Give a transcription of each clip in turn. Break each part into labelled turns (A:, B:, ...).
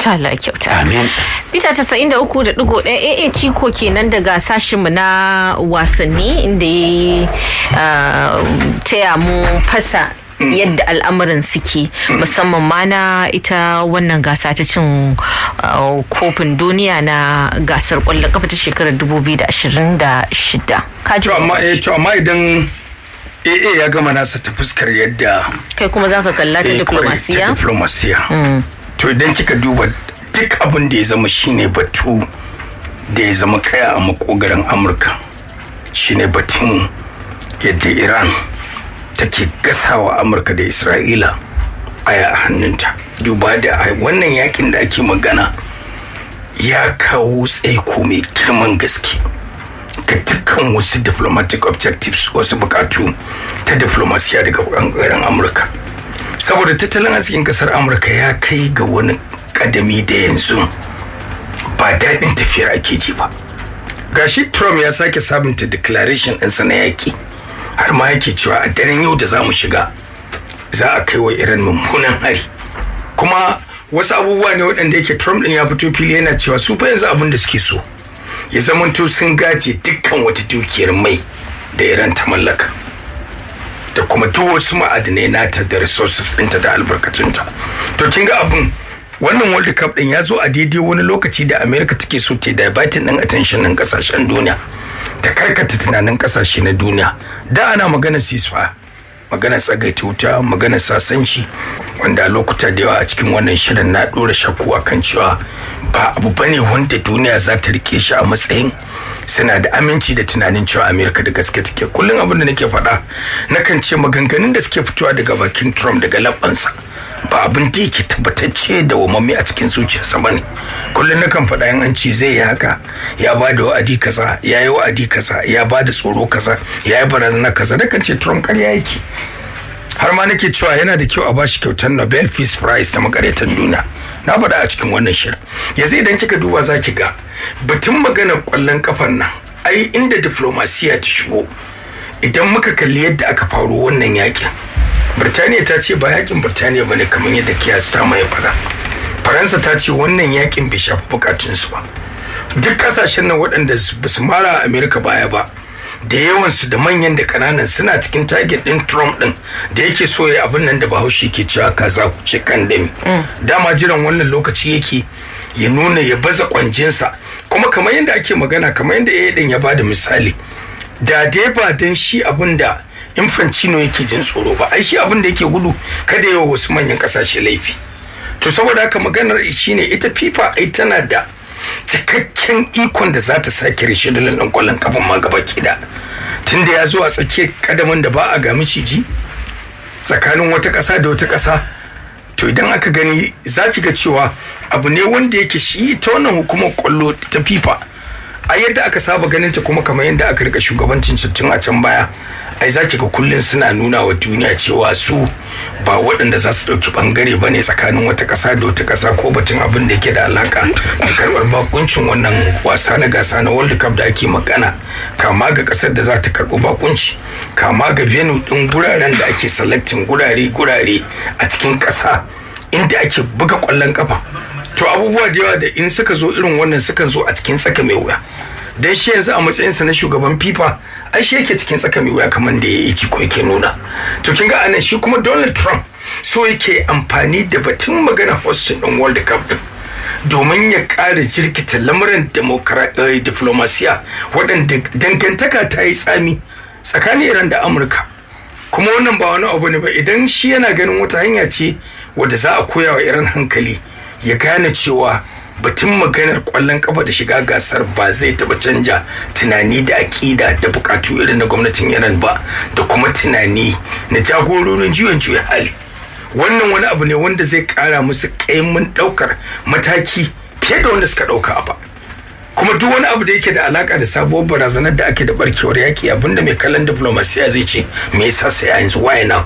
A: Allah kyauta.
B: Amin.
A: Mita casa'in da uku da ɗigo ɗaya AA Ciko kenan daga sashenmu na wasanni inda ya taya mu fasa yadda al'amuran suke musamman ma na ita wannan gasa ta cin kofin duniya na gasar kwallon kafa ta shekarar 2026 kaji
B: To amma eh to amma idan AA ya gama nasa ta fuskar yadda
A: kai kuma za ka kalla ta
B: eh, kwarai, ta
A: diplomasiya
B: diplomasiya. To idan kika duba duk abin da ya zama shine batu da ya zama kaya a makogaran Amurka shine batun yadda Iran take gasawa Amurka da Isra'ila aya a hannunta. Duba da a wannan yakin da ake magana ya kawo tsaiko mai girman gaske. ga dukkan wasu diplomatic objectives wasu bukatu ta diplomasiya daga bangaren amurka saboda tattalin arzikin kasar amurka ya kai ga wani kadami da yanzu ba daɗin tafiyar ake ji ba gashi trump ya sake sabunta declaration ɗinsa na yaƙi har ma yake cewa a daren yau da za mu shiga za a kai wa iran mummunan hari kuma wasu abubuwa ne waɗanda yake trump ɗin ya fito fili yana cewa su fa yanzu abin da suke so ya zamanto sun gaje dukkan wata dukiyar mai da iran ta mallaka da kuma duk wasu ma'adinai nata da resources ɗinta da albarkatunta to kin ga abin wannan world cup ɗin ya zo a daidai wani lokaci da america take so ta divertin ɗin attention ɗin ƙasashen duniya ta karkata tunanin ƙasashe na duniya da ana magana ceasefire magana tsagaita wuta magana sasanci wanda a lokuta da yawa a cikin wannan shirin na ɗora shakku akan cewa ba abu bane wanda duniya za ta rike shi a matsayin suna da aminci da tunanin cewa amerika da gaske take kullum abin da nake faɗa nakan ce maganganun da suke fitowa daga bakin trump daga labbansa ba abin da yake tabbatacce da wamamme a cikin zuciyarsa bane kullum nakan faɗa yan an ce zai yi haka ya ba da wa'adi kaza ya yi wa'adi kaza ya ba da tsoro kaza ya yi barazana kaza nakan ce trump karya yake har ma nake cewa yana da kyau a bashi kyautar nobel peace prize ta makarantar duniya na faɗa a cikin wannan shirin yanzu idan kika duba za ki ga batun maganar kwallon kafan nan ai inda diplomasiya ta shigo idan muka kalli yadda aka faro wannan yakin birtaniya ta ce ba yakin birtaniya ba ne kamar yadda kiyasta mai faɗa faransa ta ce wannan yakin bai shafi bukatunsu ba duk kasashen nan waɗanda ba su mara amerika baya ba da yawansu da manyan da kananan suna cikin target din Trump din da yake so ya abin nan da Bahaushe ke cewa kaza ku ce kan dami dama jiran wannan lokaci yake ya nuna ya baza kwanjinsa kuma kamar yadda ake magana kamar yadda ya din ya bada misali da dai ba dan shi abin da Infantino yake jin tsoro ba ai shi abin da yake gudu kada yawa wasu manyan kasashe laifi to saboda haka maganar shine ita FIFA ai tana da cikakken ikon da za ta sake rishidalin ɗan ƙwallon kafin ma gaba da tun da ya zo a tsakiyar kadamin da ba a ga miciji tsakanin wata ƙasa da wata ƙasa to idan aka gani za ki ga cewa abu ne wanda yake shi ta wannan hukumar ƙwallo ta fifa a yadda aka saba ganin ta kuma kamar yadda aka rika shugabancin tun a can baya ai za ki ga kullum suna nuna wa duniya cewa su ba waɗanda za su ɗauki ɓangare ba ne tsakanin wata ƙasa da wata ƙasa ko batun abin da yake da alaƙa da karɓar bakuncin wannan wasa na gasa na world cup da ake magana kama ga ƙasar da za ta karɓi bakunci kama ga venue ɗin guraren da ake selecting gurare gurare a cikin ƙasa inda ake buga ƙwallon ƙafa to abubuwa da yawa da in suka zo irin wannan sukan zo a cikin tsaka mai wuya dan shi yanzu a matsayinsa na shugaban fifa ai shi yake cikin tsaka mai wuya kamar da ya yi ciko yake nuna to kin ga anan shi kuma donald trump so yake amfani da batun magana hosting din world cup din domin ya ƙara jirkita lamuran diplomasiya waɗanda dangantaka ta yi tsami tsakanin iran da amurka kuma wannan ba wani abu ne ba idan shi yana ganin wata hanya ce wadda za a koya wa iran hankali ya gane cewa batun maganar kwallon kafa da shiga gasar ba zai taba canja tunani da aƙida da bukatu irin na gwamnatin iran ba da kuma tunani na jagororin juyin juya hali wannan wani abu ne wanda zai kara musu kaimun daukar mataki fiye da wanda suka dauka a ba kuma duk wani abu da yake da alaka da sabuwar barazanar da ake da barkewar yaki abinda mai kallon diplomasiya zai ce me yasa sai yanzu waye now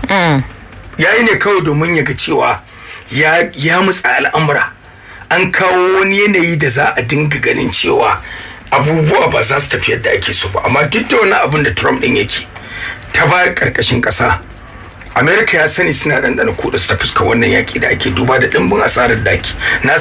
B: yayi ne kawai domin ya ga cewa ya ya mutsa al'amura an kawo wani yanayi da za a dinga ganin cewa abubuwa ba za su tafi yadda ake so ba amma duk da wani abin da trump din yake ta ba karkashin kasa amerika ya sani suna ɗanɗana kuɗa su ta fuska wannan yaƙi da ake duba da ɗimbin asarar da ake